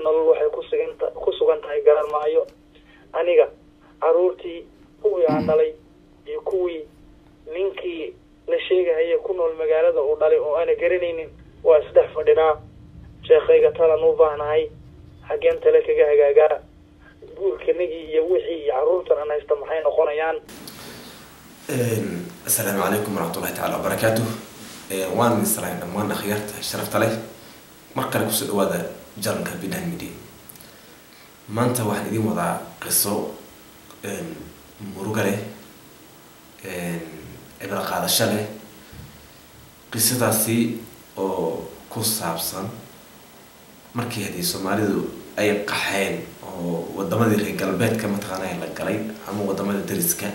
nolol waxay kusugan ku sugan tahay garan maayo aniga caruurtii kuwii aan dhalay iyo kuwii ninkii la sheegahaya ku nool magaalada uu dhalay oo aana garanaynin waa isdhex fadhinaa sheekhayga talan u baahnahay xaggeen tale kaga hagaagaa guurkanagii iyo wixii iyo caruurtan aan haysta maxay noqonayaan asalaamu calaykum waraxmatullahi tacala wabarakaatu waan israayn dhammaan akhyaarta sharafta leh mar kale kusoo dhawaada jaranka binahan media maanta waxaan idiin wadaa qiso muruga leh cibro qaadasho leh qisadaasi oo ku saabsan markii haddii soomaalidu ay qaxeen oo wadamadii reer galbeedka mataqaanaa la galay ama wadamada dariska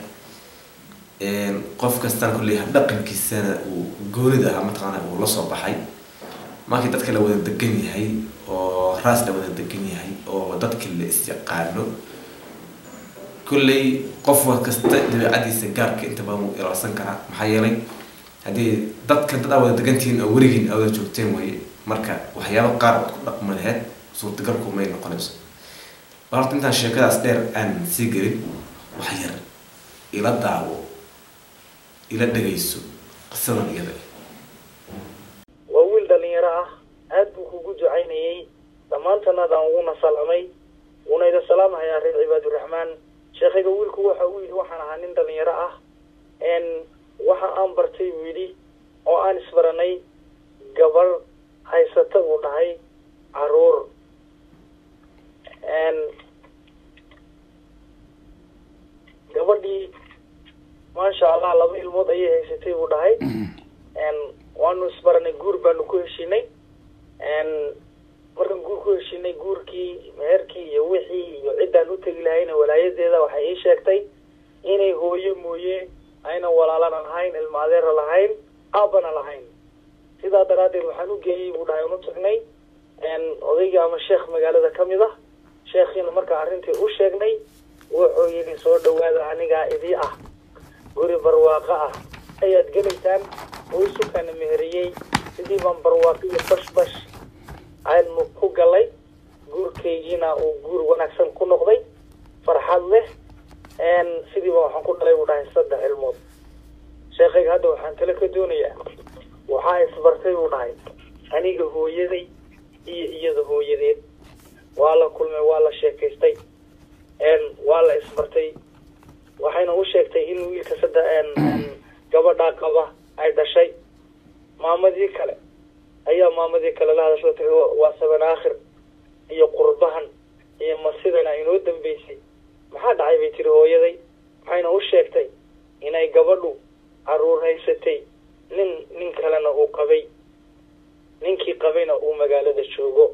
qof kastaan kulley dhaqankiisana uu goonida ahaa mataqaana uu lasoo baxay markii dadka la wada degan yahay oo raas la wada degan yahay oo dadkii la isyaqaano kulley qof wa kasta dabeecadiisa gaarka inta badan wuu ilaalsan karaa maxaa yeelay haddii dadkan dad aa wada degantihiin oo weligiin aa wada joogteen waye marka waxyaaba qaar ood ku dhaqma laheyd suurtagalku may noqonayso bal horta intaan sheekadaas dheer aan sii gelin wax yar ila daawo ila dhegayso qisadan iyada waa wiil dhalinyaro ah aad buu kugu ducaynayey dhammaantanaadaan uguna salamay wuuna ida salaamahayaa reer cibaaduraxmaan sheekhayga wiilku waxa uu yidhi waxaan ahaa nin dhalinyaro ah n waxa aan bartay buu yidhi oo aan isbaranay gabar haysata buu dhahay caruur gabadhii maasha allah laba ilmood ayay haysatay buu dhahay waanu isbaranay guur baanu ku heshinay markaan guur ku heshinay guurkii meherkii iyo wixii iyo ciddaan u tegi lahayna walaayadeeda waxay ii sheegtay inay hooyo mooye ayna walaalana lahayn ilma adeera lahayn aabana lahayn sidaa daraaddeed waxaan u geeyey buu dhahay unu tagnay odaygii ama sheekh magaalada ka mid ah sheekhiina markaa arrintii u sheegnay wuxuu yidhi soo dhawaada anigaa idii ah guri barwaaqo ah ayaad gelaysaan oo isukana meheriyey sidii baan barwaaqo iyo bash bash aynu ku galay guurkaygiina uu guur wanaagsan ku noqday farxad leh sidiiba waxaan ku dhalay buu dhahay saddex ilmood sheekhayga hadda waxaan tale ka doonayaa waxaa isbartay buu dhahay aniga hooyaday iyo iyada hooyadeed waa la kulmay waa la sheekaystay waa la isbartay waxayna u sheegtay in wiilka saddex gabadhaa qaba ay dhashay maamadii kale ayaa maamadii kale la hadasho tiri waa saban aakhir iyo qurbahan iyo masidana inoo dambeysay maxaa dhacay bay tiri hooyaday waxayna u sheegtay inay gabadhu caruur haysatay nin nin kalena uu qabay ninkii qabayna uu magaalada joogo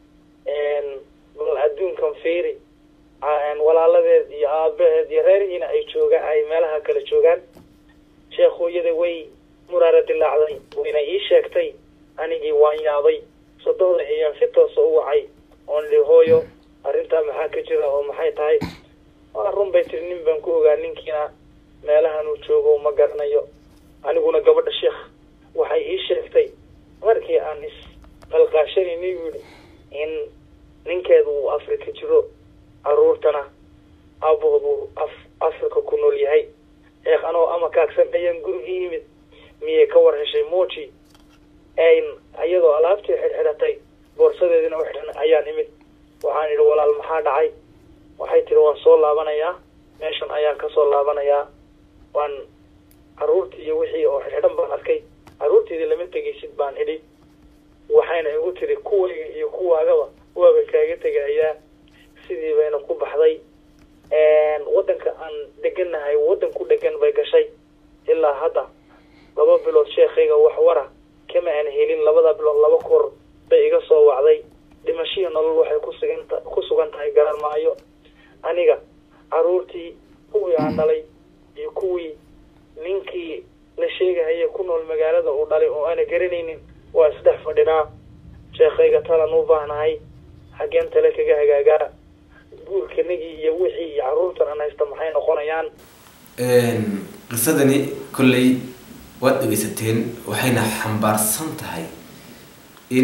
bal adduunkan fiiri walaaladeed iyo aabaheed iyo reerihiina ay joogaan ay meelaha kale joogaan sheekh hooyada way muraara dilaacday wayna ii sheegtay anigii waan yaabay sodohda ayaan si toosa u wacay oon li hooyo arrintaa maxaa ka jira oo maxay tahay waa run bay tiri nin baan ku ogaa ninkiina meelahan uu joogo ma garanayo aniguna gabadha sheekh waxay ii sheegtay markii aan isqalqaashanaynay yidhi in ninkeedu uu afrika jiro caruurtana aabahood uu af afrika ku nool yahay sheekh anoo ama kaagsan ayaan gurigii yimid miyay ka war heshay moji iyadoo alaabtii xidhxidhatay boorsadeedina u xidhan ayaan imid waxaan idhi walaal maxaa dhacay waxay tiri waan soo laabanayaa meeshan ayaan kasoo laabanayaa waan caruurtii iyo wixii oo xidxidhan baan arkay caruurteedii lama tegaysid baan idhi waxayna igu tiri kuwayga iyo kuwaagaba waaba kaaga tegayaa sidii bayna ku baxday waddanka aan degannahay waddan ku dhegan bay gashay ilaa hadda laba bilood sheekhayga wax wara kama aan helin labada bilood laba kor bay iga soo wacday dhimashihii nolol waxay kusugan ku sugan tahay garan maayo aniga caruurtii kuwii aan dhalay iyo kuwii ninkii la sheegahaya ku nool magaalada uu dhalay oo aana garanaynin waa isdhex fadhinaa sheekhayga talan u baahnahay xaggeen tale kaga hagaagaa guurkanagii iyo wixii iyo caruurtan aan haysta maxay noqonayaan qisadani kolley waad dhegeysateen waxayna xambaarsan tahay in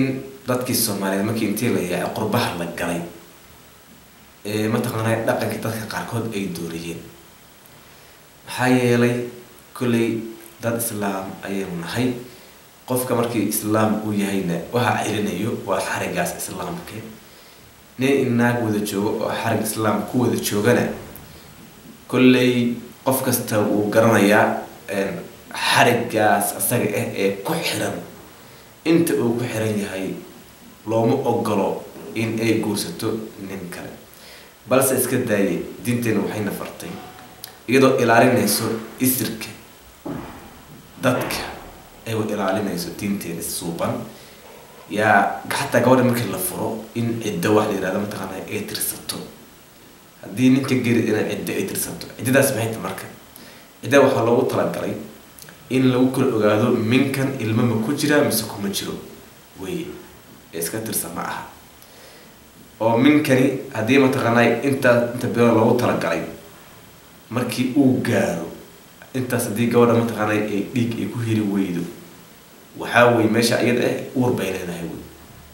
dadkii soomaaliyeed markii intii la yaacay qurbaha la galay ee mataqaanaa dhaqankii dadka qaarkood ay dooriyeen maxaa yeelay kolley dad islaam ayaynu nahay qofka markii islaam uu yahayna waxaa celinayo waa xarigaas islaamka nin inaag wada joogo oo xarig islaam ku wada joogana kolley qof kasta wuu garanayaa xarigaas asaga ah ee ku xiran inta uu ku xiran yahay looma ogolo in ay guursato nin kale balse iska daayay diinteena waxayna fartay iyadoo ilaalinayso isirka dadka ay ilaalinayso diinteena suuban yaa xataa gabadha markii la furo in ciddo wax la yihahdo mataqaana ay tirsato haddii ninka geri inay ciddo ay tirsato ciddadaas maxay ta marka cidda waxaa loogu talagalay in lagu kala ogaado minkan ilmo ma ku jira mise kuma jiro wey ee iska tirsan ma aha oo minkani haddii mataqaanaa intaa inta bilo loogu talagalay markii uu gaaro intaas haddii gabadha mataqaanaa ay dhiig ay ku heli weydo waxaa wey meesha iyada ah uur bay leedahay wey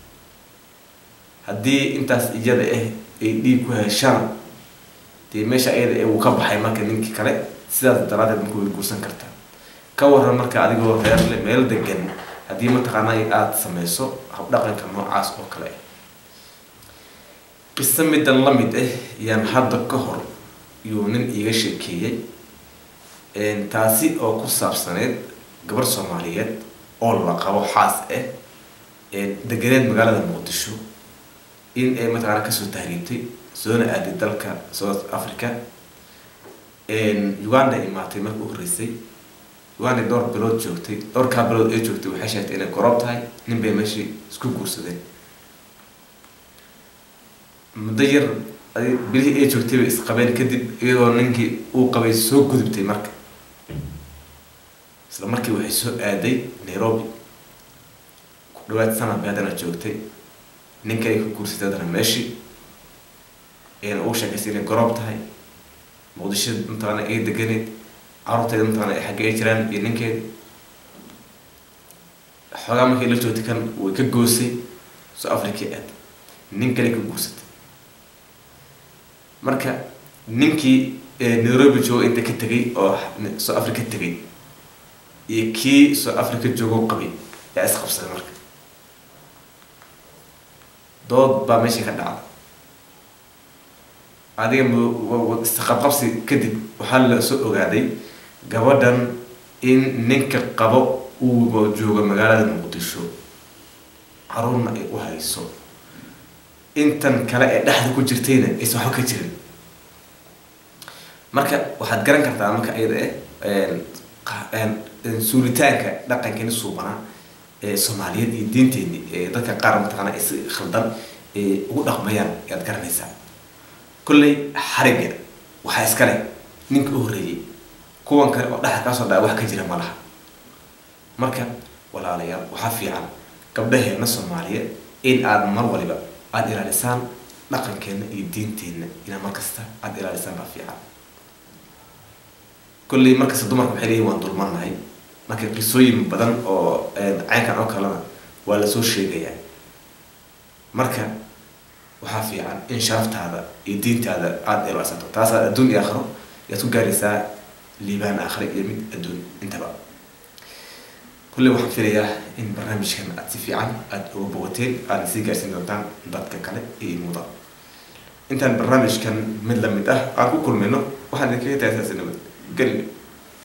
haddii intaas iyada ah ay dhiig ku heshaan dee meesha iyada ah wuu ka baxay marka ninkii kale sidaas daraadeed marka way guursan kartaa ka waran marka adigoo reer le meel degan haddii mataqaanaa aada sameyso habdhaqanka noocaas oo kale ah qiso middan la mid ah yaan hadda ka hor yuu nin iiga sheekeeyey taasi oo ku saabsaneyd gabar soomaaliyeed oo la qabo xaas ah deganeed magaalada muqdisho in ay mataqaana kasoo tahriibtay soona aaday dalka south africa uganda imaatay marka u horreysay uganda dhowr bilood joogtay dhowrkaa bilood ay joogtay waxay sheegtay inay goroob tahay nin bay meeshii isku guursadeen muddo yar bilihii ay joogtay bay isqabeen kadib iyadoo ninkii uu qabay soo gudubtay marka isla markii waxay soo aaday nairobi ku dhawaad sanad bay haddana joogtay ninka ay ku guursatay haddana meeshii ayna ugu sheekaysay inay goroob tahay muqdisho mataqaana ay deganeed carruurteeda mataqaana ay xagge ay jiraan iyo ninkeeda xoogaa markii la joogtay kan way ka goosay soo africa aad nin kale ka guursatay marka ninkii nairobi joogo inta ka tegay oo soo africa tegay iyo kii soo africa joogo qabay yaa isqabsaday marka dood baa meeshii ka dhacda adiga isqabqabsi kadib waxaa la soo ogaaday gabadhan in ninka qabo uu joogo magaalada muqdisho caruurna ay u hayso intan kale ee dhexda ku jirtayna aysan waxba ka jirin marka waxaad garan kartaa marka iyada eh suuritaanka dhaqankeeni suubanaa ee soomaaliyeed iyo diinteeni ee dadka qaar mataqaana ay si khaldan ugu dhaqmayaan ayaad garanaysaa kolley xariga waxaa iska leh ninka u horreeyey kuwan kale oo dhexda kaasoo dhaca wax ka jira ma laha marka walaalayaal waxaa fiican gabdhaheena soomaaliyeed in aada mar waliba aada ilaalisaan dhaqankeenna iyo diinteenna inaa markasta aada ilaalisaan baa fiican kolley markasta dumarka waxay leeyihin waan dulmarnahay marka qisooyin badan oo caynkan oo kalena waa lasoo sheegayaa marka waxaa fiican in sharaftaada iyo diintaada aada ilaalsato taasaa adduun iyo aakhiro yaad ku gaaraysaa liibaan aakhire iyo mid adduun intaba kulley waxaan filayaa in barnaamijkan aada si fiican aada uga bogateen aadna sii gaarsiin doontaan dadka kale iyo imuuda intaan barnaamijkan mid lamid ah aan ku kulmayno waxaan idinkaga tahay saasi nabad geli